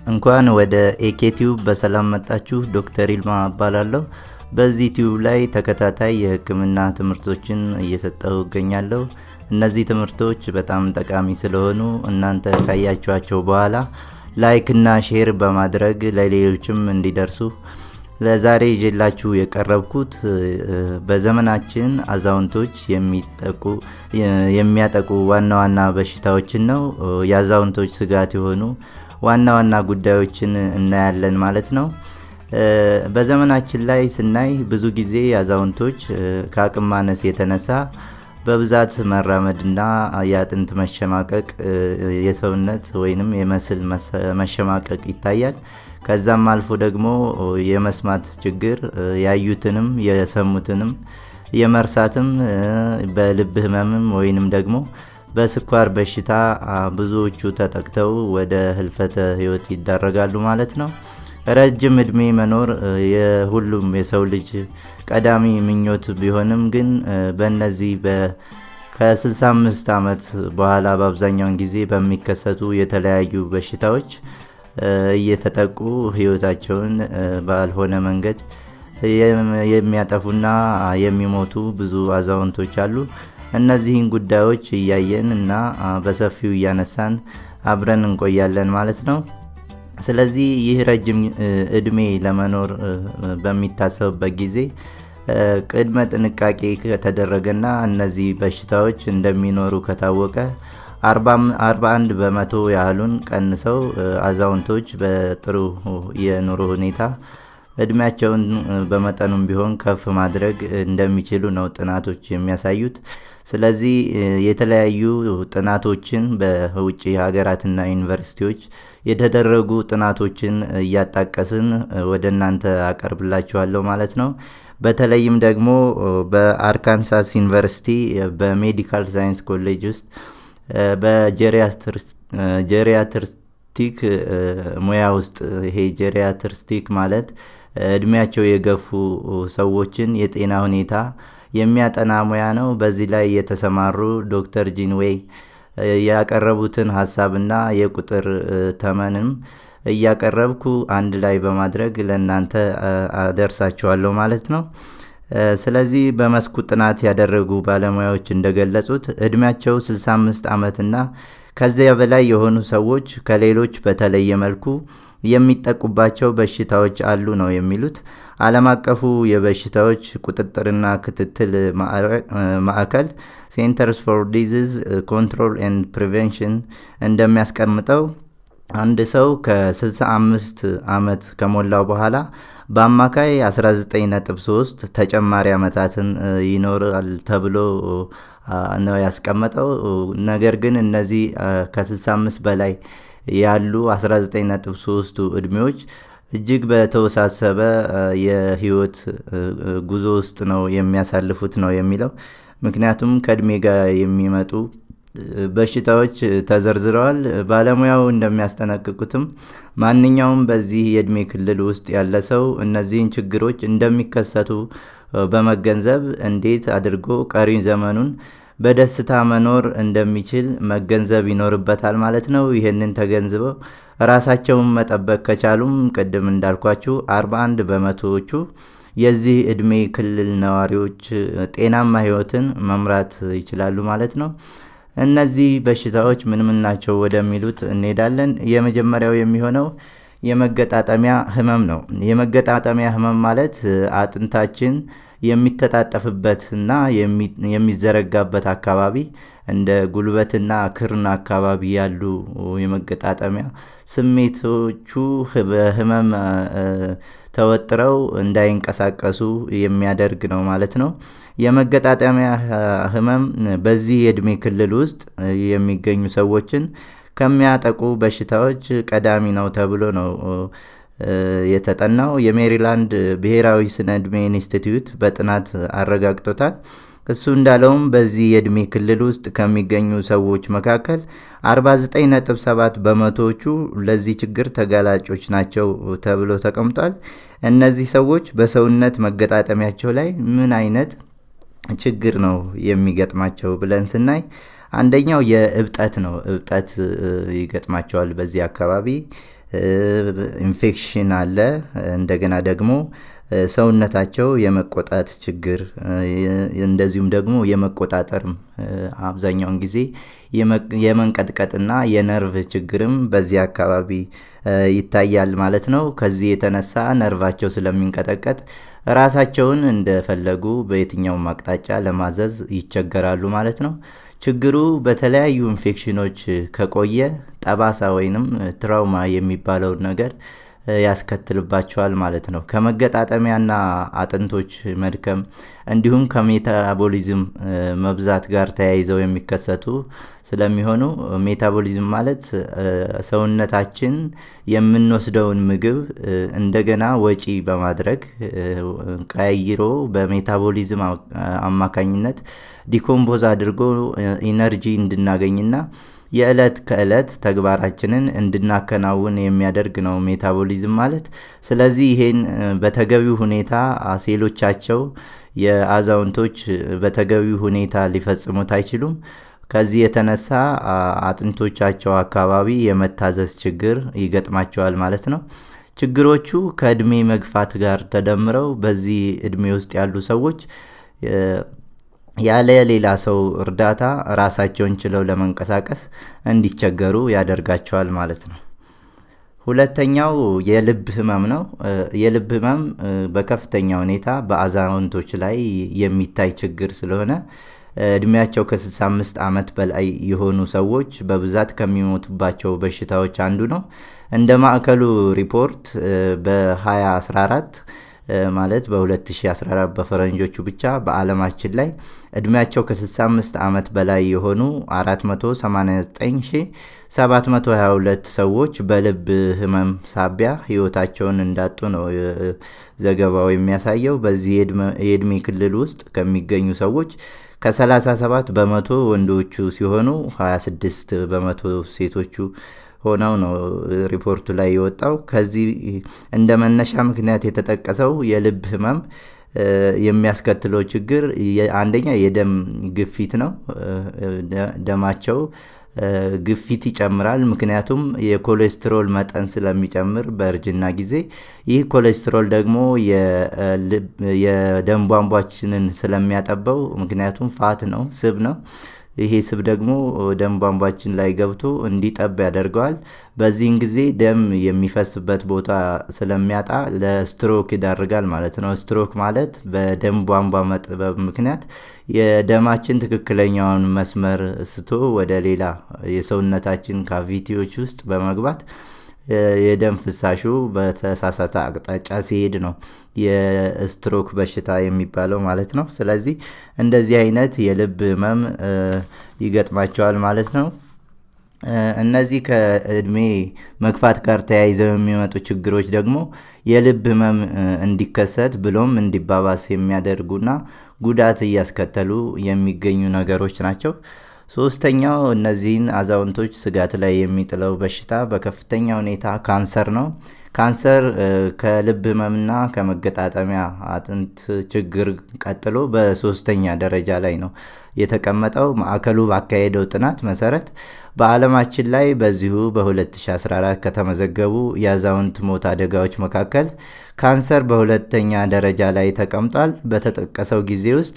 እንኳን ወደ ኤኬቲዩብ በሰላም መጣችሁ። ዶክተር ይልማ እባላለሁ። በዚህ ቲዩብ ላይ ተከታታይ የሕክምና ትምህርቶችን እየሰጠው እገኛለሁ። እነዚህ ትምህርቶች በጣም ጠቃሚ ስለሆኑ እናንተ ካያችኋቸው በኋላ ላይክ እና ሼር በማድረግ ለሌሎችም እንዲደርሱ ለዛሬ ይዤላችሁ የቀረብኩት በዘመናችን አዛውንቶች የሚያጠቁ ዋና ዋና በሽታዎችን ነው። የአዛውንቶች ስጋት የሆኑ ዋና ዋና ጉዳዮችን እናያለን ማለት ነው። በዘመናችን ላይ ስናይ ብዙ ጊዜ አዛውንቶች ከአቅም ማነስ የተነሳ በብዛት መራመድና የአጥንት መሸማቀቅ፣ የሰውነት ወይንም የመስል መሸማቀቅ ይታያል። ከዛም አልፎ ደግሞ የመስማት ችግር ያዩትንም የሰሙትንም የመርሳትም በልብ ህመምም ወይንም ደግሞ በስኳር በሽታ ብዙዎቹ ተጠቅተው ወደ ህልፈተ ህይወት ይዳረጋሉ ማለት ነው። ረጅም እድሜ መኖር የሁሉም የሰው ልጅ ቀዳሚ ምኞት ቢሆንም ግን በእነዚህ ከ65 ዓመት በኋላ በአብዛኛውን ጊዜ በሚከሰቱ የተለያዩ በሽታዎች እየተጠቁ ህይወታቸውን ባልሆነ መንገድ የሚያጠፉና የሚሞቱ ብዙ አዛውንቶች አሉ። እነዚህን ጉዳዮች እያየን እና በሰፊው እያነሳን አብረን እንቆያለን ማለት ነው። ስለዚህ ይህ ረጅም እድሜ ለመኖር በሚታሰብበት ጊዜ ቅድመ ጥንቃቄ ከተደረገና እነዚህ በሽታዎች እንደሚኖሩ ከታወቀ 41 በመቶ ያህሉን ቀንሰው አዛውንቶች በጥሩ የኑሮ ሁኔታ እድሜያቸውን በመጠኑም ቢሆን ከፍ ማድረግ እንደሚችሉ ነው ጥናቶች የሚያሳዩት። ስለዚህ የተለያዩ ጥናቶችን በውጭ ሀገራትና ዩኒቨርሲቲዎች የተደረጉ ጥናቶችን እያጣቀስን ወደ እናንተ አቀርብላችኋለሁ ማለት ነው። በተለይም ደግሞ በአርካንሳስ ዩኒቨርሲቲ በሜዲካል ሳይንስ ኮሌጅ ውስጥ በጄሪያትሪስቲክ ሙያ ውስጥ ይሄ ጄሪያትሪስቲክ ማለት እድሜያቸው የገፉ ሰዎችን የጤና ሁኔታ የሚያጠና ሙያ ነው። በዚህ ላይ የተሰማሩ ዶክተር ጂንዌይ ያቀረቡትን ሀሳብና የቁጥር ተመንም እያቀረብኩ አንድ ላይ በማድረግ ለእናንተ አደርሳችኋለሁ ማለት ነው። ስለዚህ በመስኩ ጥናት ያደረጉ ባለሙያዎች እንደገለጹት እድሜያቸው 65 ዓመትና ከዚያ በላይ የሆኑ ሰዎች ከሌሎች በተለየ መልኩ የሚጠቁባቸው በሽታዎች አሉ ነው የሚሉት። ዓለም አቀፉ የበሽታዎች ቁጥጥርና ክትትል ማዕከል ሴንተርስ ፎር ዲዚዝ ኮንትሮል ኤንድ ፕሪቬንሽን እንደሚያስቀምጠው አንድ ሰው ከ65 ዓመት ከሞላው በኋላ በአማካይ 19.3 ተጨማሪ ዓመታትን ይኖራል ተብሎ ነው ያስቀመጠው። ነገር ግን እነዚህ ከ65 በላይ ያሉ 19.3ቱ እድሜዎች እጅግ በተወሳሰበ የህይወት ጉዞ ውስጥ ነው የሚያሳልፉት ነው የሚለው። ምክንያቱም ከእድሜ ጋር የሚመጡ በሽታዎች ተዘርዝረዋል። ባለሙያው እንደሚያስጠነቅቁትም ማንኛውም በዚህ የእድሜ ክልል ውስጥ ያለ ሰው እነዚህን ችግሮች እንደሚከሰቱ በመገንዘብ እንዴት አድርጎ ቀሪ ዘመኑን በደስታ መኖር እንደሚችል መገንዘብ ይኖርበታል ማለት ነው። ይህንን ተገንዝበው ራሳቸውን መጠበቅ ከቻሉም ቅድም እንዳልኳችሁ 41 በመቶዎቹ የዚህ እድሜ ክልል ነዋሪዎች ጤናማ ህይወትን መምራት ይችላሉ ማለት ነው። እነዚህ በሽታዎች ምን ምን ናቸው ወደሚሉት እንሄዳለን። የመጀመሪያው የሚሆነው የመገጣጠሚያ ህመም ነው። የመገጣጠሚያ ህመም ማለት አጥንታችን የሚተጣጠፍበት እና የሚዘረጋበት አካባቢ እንደ ጉልበትና ክርን አካባቢ ያሉ የመገጣጠሚያ ስሜቶቹ በህመም ተወጥረው እንዳይንቀሳቀሱ የሚያደርግ ነው ማለት ነው። የመገጣጠሚያ ህመም በዚህ የእድሜ ክልል ውስጥ የሚገኙ ሰዎችን ከሚያጠቁ በሽታዎች ቀዳሚ ነው ተብሎ ነው የተጠናው። የሜሪላንድ ብሔራዊ ስነ እድሜ ኢንስቲትዩት በጥናት አረጋግጦታል። እሱ እንዳለውም በዚህ የእድሜ ክልል ውስጥ ከሚገኙ ሰዎች መካከል 49.7 በመቶዎቹ ለዚህ ችግር ተጋላጮች ናቸው ተብሎ ተቀምጧል። እነዚህ ሰዎች በሰውነት መገጣጠሚያቸው ላይ ምን አይነት ችግር ነው የሚገጥማቸው ብለን ስናይ አንደኛው የእብጠት ነው። እብጠት ይገጥማቸዋል በዚህ አካባቢ። ኢንፌክሽን አለ። እንደገና ደግሞ ሰውነታቸው የመቆጣት ችግር እንደዚሁም ደግሞ የመቆጣጠርም አብዛኛውን ጊዜ የመንቀጥቀጥና የነርቭ ችግርም በዚህ አካባቢ ይታያል ማለት ነው። ከዚህ የተነሳ ነርቫቸው ስለሚንቀጠቀጥ ራሳቸውን እንደፈለጉ በየትኛውም አቅጣጫ ለማዘዝ ይቸገራሉ ማለት ነው። ችግሩ በተለያዩ ኢንፌክሽኖች ከቆየ ጠባሳ ወይንም ትራውማ የሚባለውን ነገር ያስከትልባቸዋል ማለት ነው። ከመገጣጠሚያና አጥንቶች መድከም እንዲሁም ከሜታቦሊዝም መብዛት ጋር ተያይዘው የሚከሰቱ ስለሚሆኑ ሜታቦሊዝም ማለት ሰውነታችን የምንወስደውን ምግብ እንደገና ወጪ በማድረግ ቀይሮ በሜታቦሊዝም አማካኝነት ዲኮምፖዝ አድርጎ ኢነርጂ እንድናገኝና የዕለት ከዕለት ተግባራችንን እንድናከናውን የሚያደርግ ነው ሜታቦሊዝም ማለት። ስለዚህ ይሄን በተገቢው ሁኔታ ሴሎቻቸው የአዛውንቶች በተገቢው ሁኔታ ሊፈጽሙት አይችሉም። ከዚህ የተነሳ አጥንቶቻቸው አካባቢ የመታዘዝ ችግር ይገጥማቸዋል ማለት ነው። ችግሮቹ ከእድሜ መግፋት ጋር ተደምረው በዚህ እድሜ ውስጥ ያሉ ሰዎች ያለ ሌላ ሰው እርዳታ ራሳቸውን ችለው ለመንቀሳቀስ እንዲቸገሩ ያደርጋቸዋል ማለት ነው። ሁለተኛው የልብ ህመም ነው። የልብ ህመም በከፍተኛ ሁኔታ በአዛውንቶች ላይ የሚታይ ችግር ስለሆነ እድሜያቸው ከ65 ዓመት በላይ የሆኑ ሰዎች በብዛት ከሚሞቱባቸው በሽታዎች አንዱ ነው። እንደ ማዕከሉ ሪፖርት በ2014 ማለት በ2014 በፈረንጆቹ ብቻ በዓለማችን ላይ እድሜያቸው ከ65 ዓመት በላይ የሆኑ 489722 ሰዎች በልብ ህመም ሳቢያ ህይወታቸውን እንዳጡ ነው ዘገባው የሚያሳየው። በዚህ የእድሜ ክልል ውስጥ ከሚገኙ ሰዎች ከ37 በመቶ ወንዶቹ ሲሆኑ 26 በመቶ ሴቶቹ ሆነው ነው ሪፖርቱ ላይ የወጣው። ከዚህ እንደ መነሻ ምክንያት የተጠቀሰው የልብ ህመም የሚያስከትለው ችግር አንደኛ የደም ግፊት ነው። ደማቸው ግፊት ይጨምራል። ምክንያቱም የኮሌስትሮል መጠን ስለሚጨምር በእርጅና ጊዜ ይህ ኮሌስትሮል ደግሞ የደም ቧንቧችንን ስለሚያጠበው፣ ምክንያቱም ፋት ነው፣ ስብ ነው። ይሄ ስብ ደግሞ ደም ቧንቧችን ላይ ገብቶ እንዲጠብ ያደርገዋል። በዚህን ጊዜ ደም የሚፈስበት ቦታ ስለሚያጣ ለስትሮክ ይዳርጋል ማለት ነው። ስትሮክ ማለት በደም ቧንቧ መጥበብ ምክንያት የደማችን ትክክለኛውን መስመር ስቶ ወደ ሌላ የሰውነታችን ካቪቲዎች ውስጥ በመግባት የደም ፍሳሹ በተሳሳተ አቅጣጫ ሲሄድ ነው የስትሮክ በሽታ የሚባለው ማለት ነው። ስለዚህ እንደዚህ አይነት የልብ ህመም ይገጥማቸዋል ማለት ነው። እነዚህ ከእድሜ መግፋት ጋር ተያይዘው የሚመጡ ችግሮች ደግሞ የልብ ህመም እንዲከሰት ብሎም እንዲባባስ የሚያደርጉና ጉዳት እያስከተሉ የሚገኙ ነገሮች ናቸው። ሶስተኛው እነዚህን አዛውንቶች ስጋት ላይ የሚጥለው በሽታ በከፍተኛ ሁኔታ ካንሰር ነው። ካንሰር ከልብ ህመምና ከመገጣጠሚያ አጥንት ችግር ቀጥሎ በሶስተኛ ደረጃ ላይ ነው የተቀመጠው። ማዕከሉ ባካሄደው ጥናት መሰረት በዓለማችን ላይ በዚሁ በ2014 ከተመዘገቡ የአዛውንት ሞት አደጋዎች መካከል ካንሰር በሁለተኛ ደረጃ ላይ ተቀምጧል። በተጠቀሰው ጊዜ ውስጥ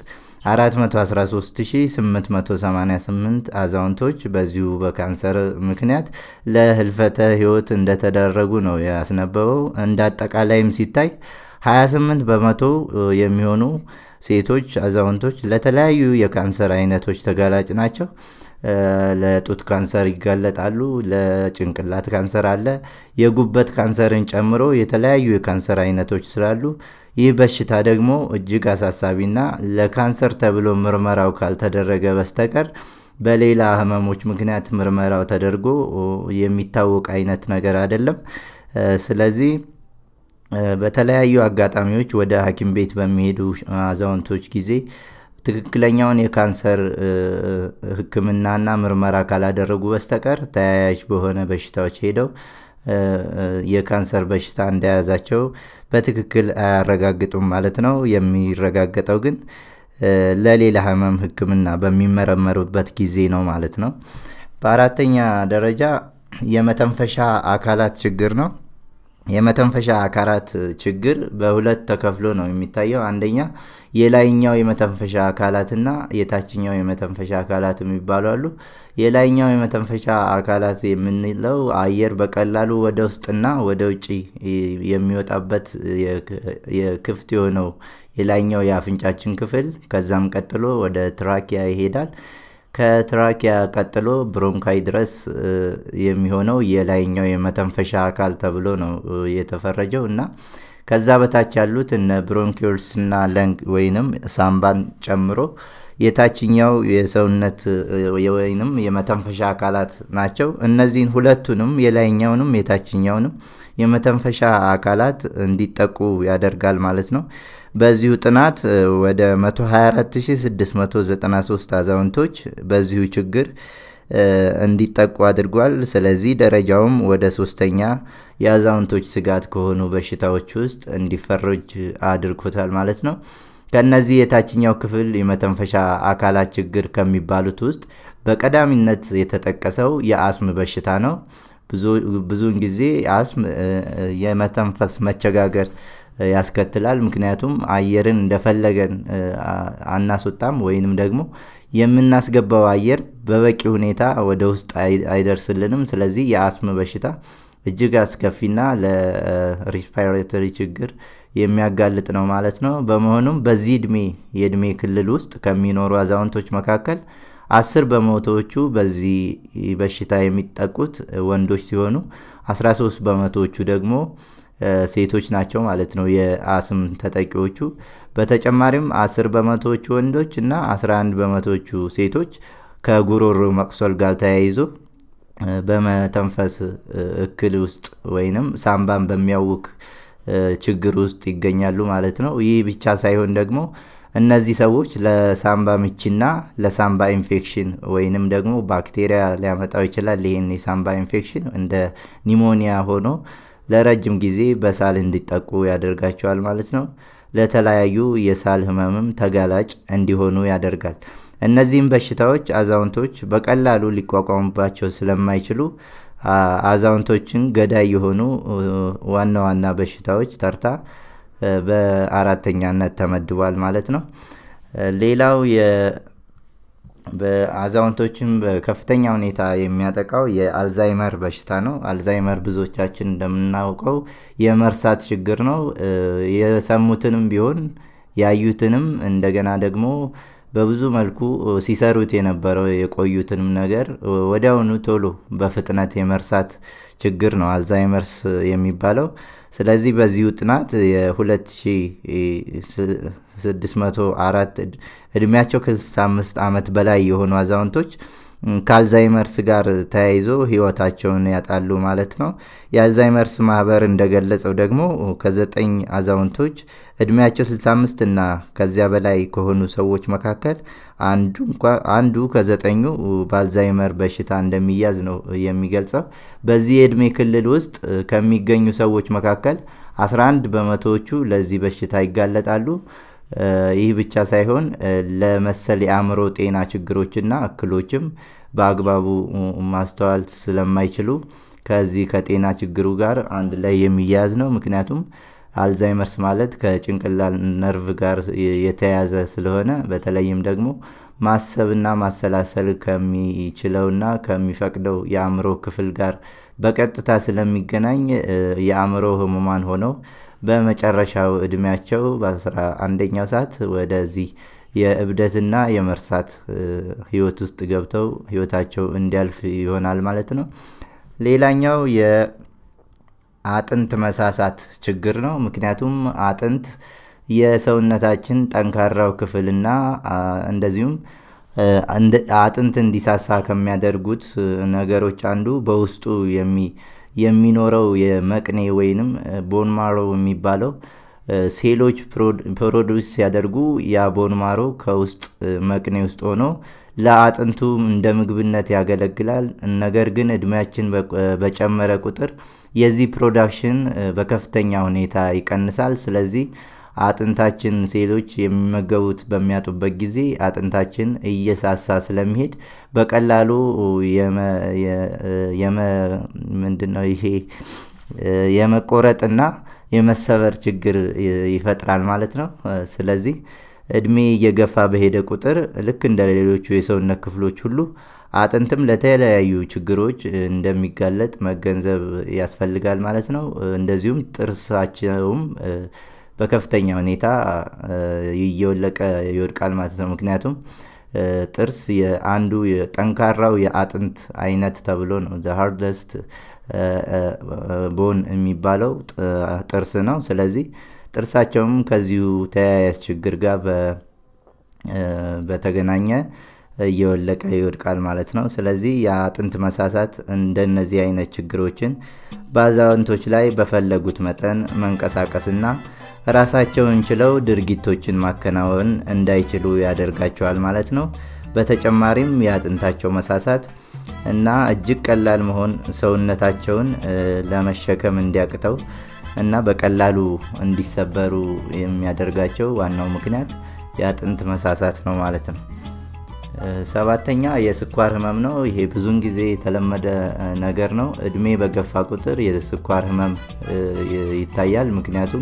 413888 አዛውንቶች በዚሁ በካንሰር ምክንያት ለህልፈተ ህይወት እንደተደረጉ ነው ያስነበበው። እንደ አጠቃላይም ሲታይ 28 በመቶ የሚሆኑ ሴቶች አዛውንቶች ለተለያዩ የካንሰር አይነቶች ተጋላጭ ናቸው። ለጡት ካንሰር ይጋለጣሉ። ለጭንቅላት ካንሰር አለ። የጉበት ካንሰርን ጨምሮ የተለያዩ የካንሰር አይነቶች ስላሉ ይህ በሽታ ደግሞ እጅግ አሳሳቢና ለካንሰር ተብሎ ምርመራው ካልተደረገ በስተቀር በሌላ ህመሞች ምክንያት ምርመራው ተደርጎ የሚታወቅ አይነት ነገር አይደለም። ስለዚህ በተለያዩ አጋጣሚዎች ወደ ሐኪም ቤት በሚሄዱ አዛውንቶች ጊዜ ትክክለኛውን የካንሰር ሕክምናና ምርመራ ካላደረጉ በስተቀር ተያያዥ በሆነ በሽታዎች ሄደው የካንሰር በሽታ እንደያዛቸው በትክክል አያረጋግጡም ማለት ነው። የሚረጋገጠው ግን ለሌላ ህመም ሕክምና በሚመረመሩበት ጊዜ ነው ማለት ነው። በአራተኛ ደረጃ የመተንፈሻ አካላት ችግር ነው። የመተንፈሻ አካላት ችግር በሁለት ተከፍሎ ነው የሚታየው። አንደኛ የላይኛው የመተንፈሻ አካላትና የታችኛው የመተንፈሻ አካላት የሚባሉ አሉ። የላይኛው የመተንፈሻ አካላት የምንለው አየር በቀላሉ ወደ ውስጥና ወደ ውጭ የሚወጣበት የክፍት የሆነው የላይኛው የአፍንጫችን ክፍል ከዛም ቀጥሎ ወደ ትራኪያ ይሄዳል። ከትራኪያ ቀጥሎ ብሮንካይ ድረስ የሚሆነው የላይኛው የመተንፈሻ አካል ተብሎ ነው የተፈረጀው እና ከዛ በታች ያሉት እነ ብሮንኪዮልስ እና ለንግ ወይንም ሳምባን ጨምሮ የታችኛው የሰውነት ወይንም የመተንፈሻ አካላት ናቸው። እነዚህን ሁለቱንም የላይኛውንም የታችኛውንም የመተንፈሻ አካላት እንዲጠቁ ያደርጋል ማለት ነው። በዚሁ ጥናት ወደ 124693 አዛውንቶች በዚሁ ችግር እንዲጠቁ አድርጓል። ስለዚህ ደረጃውም ወደ ሶስተኛ የአዛውንቶች ስጋት ከሆኑ በሽታዎች ውስጥ እንዲፈረጅ አድርጎታል ማለት ነው። ከነዚህ የታችኛው ክፍል የመተንፈሻ አካላት ችግር ከሚባሉት ውስጥ በቀዳሚነት የተጠቀሰው የአስም በሽታ ነው። ብዙውን ጊዜ አስም የመተንፈስ መቸጋገር ያስከትላል። ምክንያቱም አየርን እንደፈለገን አናስወጣም ወይንም ደግሞ የምናስገባው አየር በበቂ ሁኔታ ወደ ውስጥ አይደርስልንም። ስለዚህ የአስም በሽታ እጅግ አስከፊና ለሪስፓይሬተሪ ችግር የሚያጋልጥ ነው ማለት ነው። በመሆኑም በዚህ እድሜ የእድሜ ክልል ውስጥ ከሚኖሩ አዛውንቶች መካከል አስር በመቶዎቹ በዚህ በሽታ የሚጠቁት ወንዶች ሲሆኑ 13 በመቶዎቹ ደግሞ ሴቶች ናቸው ማለት ነው የአስም ተጠቂዎቹ። በተጨማሪም 10 በመቶዎቹ ወንዶች እና 11 በመቶዎቹ ሴቶች ከጉሮሮ መቁሰል ጋር ተያይዞ በመተንፈስ እክል ውስጥ ወይንም ሳምባን በሚያውክ ችግር ውስጥ ይገኛሉ ማለት ነው። ይህ ብቻ ሳይሆን ደግሞ እነዚህ ሰዎች ለሳምባ ምችና ለሳምባ ኢንፌክሽን ወይንም ደግሞ ባክቴሪያ ሊያመጣው ይችላል። ይህን የሳምባ ኢንፌክሽን እንደ ኒሞኒያ ሆኖ ለረጅም ጊዜ በሳል እንዲጠቁ ያደርጋቸዋል ማለት ነው። ለተለያዩ የሳል ህመምም ተጋላጭ እንዲሆኑ ያደርጋል። እነዚህም በሽታዎች አዛውንቶች በቀላሉ ሊቋቋሙባቸው ስለማይችሉ አዛውንቶችን ገዳይ የሆኑ ዋና ዋና በሽታዎች ተርታ በአራተኛነት ተመድቧል ማለት ነው። ሌላው በአዛውንቶችን በከፍተኛ ሁኔታ የሚያጠቃው የአልዛይመር በሽታ ነው። አልዛይመር ብዙዎቻችን እንደምናውቀው የመርሳት ችግር ነው። የሰሙትንም ቢሆን ያዩትንም እንደገና ደግሞ በብዙ መልኩ ሲሰሩት የነበረው የቆዩትንም ነገር ወዲያውኑ ቶሎ በፍጥነት የመርሳት ችግር ነው አልዛይመርስ የሚባለው። ስለዚህ በዚሁ ጥናት የ2604 እድሜያቸው ከ65 ዓመት በላይ የሆኑ አዛውንቶች ከአልዛይመርስ ጋር ተያይዞ ህይወታቸውን ያጣሉ ማለት ነው። የአልዛይመርስ ማህበር እንደገለጸው ደግሞ ከዘጠኝ አዛውንቶች እድሜያቸው 65 እና ከዚያ በላይ ከሆኑ ሰዎች መካከል አንዱ ከዘጠኙ በአልዛይመር በሽታ እንደሚያዝ ነው የሚገልጸው። በዚህ የእድሜ ክልል ውስጥ ከሚገኙ ሰዎች መካከል 11 በመቶዎቹ ለዚህ በሽታ ይጋለጣሉ። ይህ ብቻ ሳይሆን ለመሰል የአእምሮ ጤና ችግሮችና እክሎችም በአግባቡ ማስተዋል ስለማይችሉ ከዚህ ከጤና ችግሩ ጋር አንድ ላይ የሚያያዝ ነው። ምክንያቱም አልዛይመርስ ማለት ከጭንቅላት ነርቭ ጋር የተያያዘ ስለሆነ በተለይም ደግሞ ማሰብና ማሰላሰል ከሚችለውና ከሚፈቅደው የአእምሮ ክፍል ጋር በቀጥታ ስለሚገናኝ የአእምሮ ህሙማን ሆነው በመጨረሻው እድሜያቸው በአስራ አንደኛው ሰዓት ወደዚህ የእብደትና የመርሳት ህይወት ውስጥ ገብተው ህይወታቸው እንዲያልፍ ይሆናል ማለት ነው። ሌላኛው የአጥንት መሳሳት ችግር ነው። ምክንያቱም አጥንት የሰውነታችን ጠንካራው ክፍልና እንደዚሁም አጥንት እንዲሳሳ ከሚያደርጉት ነገሮች አንዱ በውስጡ የሚኖረው የመቅኔ ወይንም ቦንማሮ የሚባለው ሴሎች ፕሮዱስ ሲያደርጉ ያ ቦንማሮ ከውስጥ መቅኔ ውስጥ ሆኖ ለአጥንቱ እንደ ምግብነት ያገለግላል። ነገር ግን እድሜያችን በጨመረ ቁጥር የዚህ ፕሮዳክሽን በከፍተኛ ሁኔታ ይቀንሳል። ስለዚህ አጥንታችን ሴሎች የሚመገቡት በሚያጡበት ጊዜ አጥንታችን እየሳሳ ስለሚሄድ በቀላሉ ምንድነው ይሄ የመቆረጥና የመሰበር ችግር ይፈጥራል ማለት ነው። ስለዚህ እድሜ እየገፋ በሄደ ቁጥር ልክ እንደ ሌሎቹ የሰውነት ክፍሎች ሁሉ አጥንትም ለተለያዩ ችግሮች እንደሚጋለጥ መገንዘብ ያስፈልጋል ማለት ነው። እንደዚሁም ጥርሳቸውም በከፍተኛ ሁኔታ እየወለቀ ይወድቃል ማለት ነው። ምክንያቱም ጥርስ የአንዱ ጠንካራው የአጥንት አይነት ተብሎ ነው ዘ ሃርደስት ቦን የሚባለው ጥርስ ነው። ስለዚህ ጥርሳቸውም ከዚሁ ተያያዥ ችግር ጋር በተገናኘ እየወለቀ ይወድቃል ማለት ነው። ስለዚህ የአጥንት መሳሳት እንደነዚህ አይነት ችግሮችን በአዛውንቶች ላይ በፈለጉት መጠን መንቀሳቀስና ራሳቸውን ችለው ድርጊቶችን ማከናወን እንዳይችሉ ያደርጋቸዋል ማለት ነው። በተጨማሪም የአጥንታቸው መሳሳት እና እጅግ ቀላል መሆን ሰውነታቸውን ለመሸከም እንዲያቅተው እና በቀላሉ እንዲሰበሩ የሚያደርጋቸው ዋናው ምክንያት የአጥንት መሳሳት ነው ማለት ነው። ሰባተኛ የስኳር ህመም ነው። ይሄ ብዙውን ጊዜ የተለመደ ነገር ነው። እድሜ በገፋ ቁጥር የስኳር ህመም ይታያል። ምክንያቱም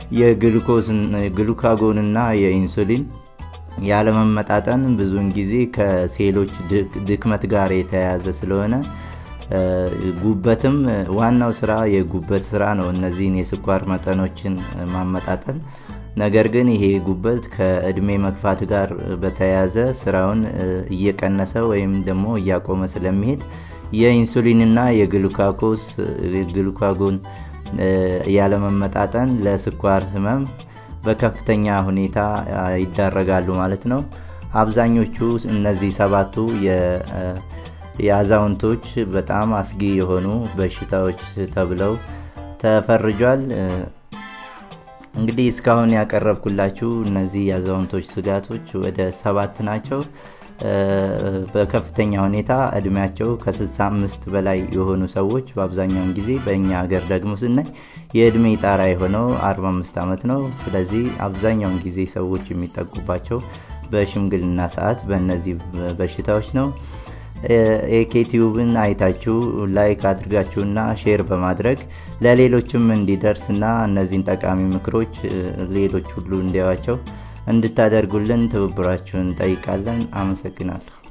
የግሉካጎንና የኢንሱሊን ያለመመጣጠን ብዙውን ጊዜ ከሴሎች ድክመት ጋር የተያያዘ ስለሆነ ጉበትም ዋናው ስራ የጉበት ስራ ነው፣ እነዚህን የስኳር መጠኖችን ማመጣጠን። ነገር ግን ይሄ ጉበት ከእድሜ መግፋት ጋር በተያያዘ ስራውን እየቀነሰ ወይም ደግሞ እያቆመ ስለሚሄድ የኢንሱሊንና የግሉካኮስ ግሉካጎን ያለመመጣጠን ለስኳር ህመም በከፍተኛ ሁኔታ ይዳረጋሉ ማለት ነው። አብዛኞቹ እነዚህ ሰባቱ የአዛውንቶች በጣም አስጊ የሆኑ በሽታዎች ተብለው ተፈርጇል። እንግዲህ እስካሁን ያቀረብኩላችሁ እነዚህ የአዛውንቶች ስጋቶች ወደ ሰባት ናቸው። በከፍተኛ ሁኔታ እድሜያቸው ከ65 በላይ የሆኑ ሰዎች በአብዛኛውን ጊዜ በእኛ ሀገር ደግሞ ስናይ የእድሜ ጣራ የሆነው 45 ዓመት ነው። ስለዚህ አብዛኛውን ጊዜ ሰዎች የሚጠቁባቸው በሽምግልና ሰዓት በእነዚህ በሽታዎች ነው። ኤኬቲዩብን አይታችሁ ላይክ አድርጋችሁና ሼር በማድረግ ለሌሎችም እንዲደርስና እነዚህን ጠቃሚ ምክሮች ሌሎች ሁሉ እንዲያዋቸው እንድታደርጉልን ትብብራችሁን እንጠይቃለን። አመሰግናለሁ።